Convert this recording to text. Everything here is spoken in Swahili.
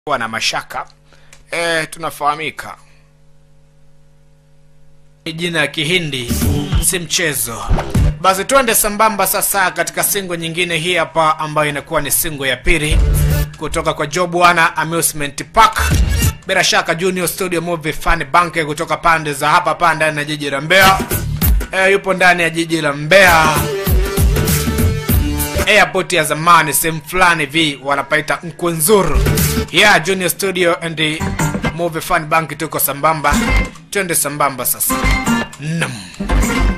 kuwa na mashaka e, tunafahamika Ni jina ya kihindi si mchezo basi twende sambamba sasa katika singo nyingine hii hapa ambayo inakuwa ni singo ya pili kutoka kwa jobwana amusement park bila shaka junior studio movie fun bank kutoka pande za hapa hapa ndani ya jiji la mbeya e, yupo ndani ya jiji la mbeya airport ya zamani sehemu fulani vi wanapaita nkunzuru yeah junior studio and the movie fun bank tuko sambamba twende sambamba sasa nam